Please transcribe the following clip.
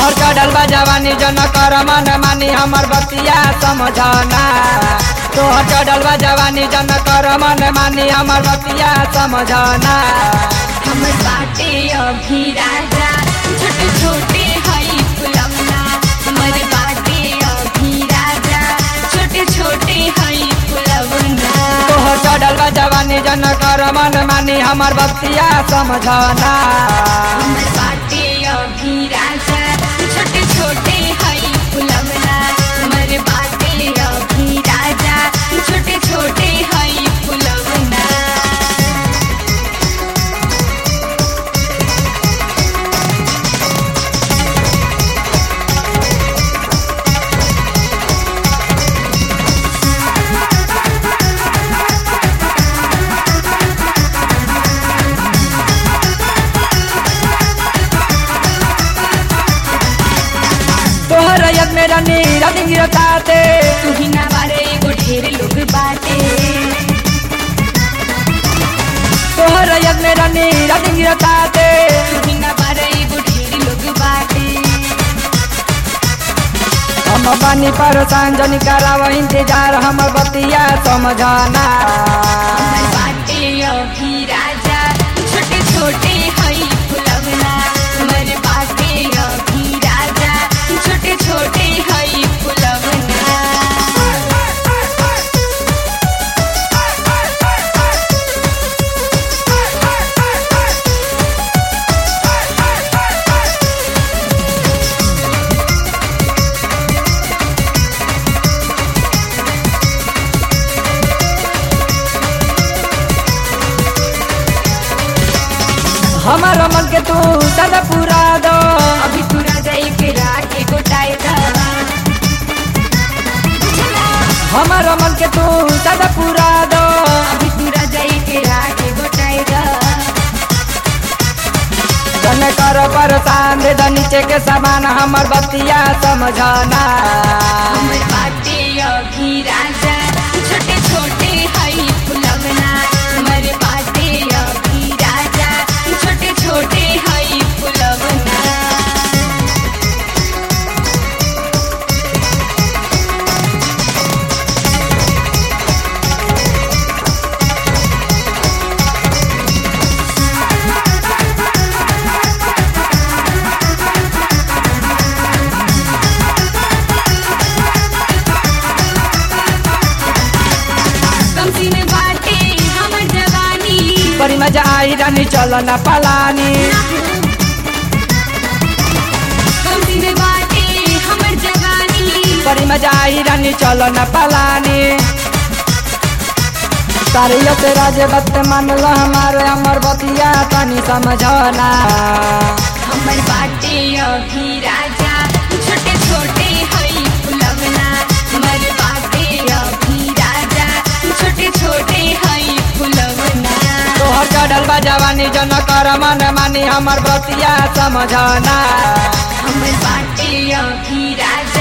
तोहर चढ़ल बा जवानी जन कर मन मानी हमर बतिया समझना तोहर चढ़ल बा जवानी जन कर मन मानी हमर बतिया समझना हमर बाटे अभी राजा छोटे छोटे हई फुलवना हमर बाटे अभी राजा छोटे छोटे हई फुलवना तोहर चढ़ल बा जवानी जन कर मन मानी हमर बतिया समझना हमर बाटे अभी राजा छोटे छोटे हई फुलवना हमर बाटे अभी राजा छोटे छोटे हई फुलवना तोहर यद मेरा नीरा गिरताते तू ही ना बारे एगो ढेर लोग बाटे तोहर यद मेरा नीरा गिरताते तू ही ना बारे एगो ढेर लोग बाटे हम बानी परेशान जनी कराव इंतजार हमर बतिया समझना हमर बाटे अभी राजा छोटे छोटे हई फुलवना हमर बाटे अभी राजा छोटे छोटे हई फुलवना हमर मन के तू सदा पूरा दो अभी तू राजा एक राके गोटाए दा हमर मन के तू सदा पूरा दो अभी तू राजा एक राके गोटाए दा तन कर परेशान दे द नीचे के सामान हमर बतिया समझना हमर बाटे अभी राजा छोटे छोटे हई फुलवना हमर बाटे अभी राजा छोटे छोटे हई फुलवना कमसिन बाटे हमर जवानी बड़ी मजा आई रानी चलो न पलानी कमसिन बाटे हमर जवानी बड़ी मजा आई रानी चलो न पलानी सारी से राजे बत मान लो हमारे हमर बतिया तनी समझना हमर बाटे अभी राजा छोटे छोटे हई फुलवना हमर बाटे अभी राजा छोटे छोटे हई फुलवना तोहर चढ़ल बा जवानी जन कर मन मानी हमर बतिया समझना हमर बाटे अभी राजा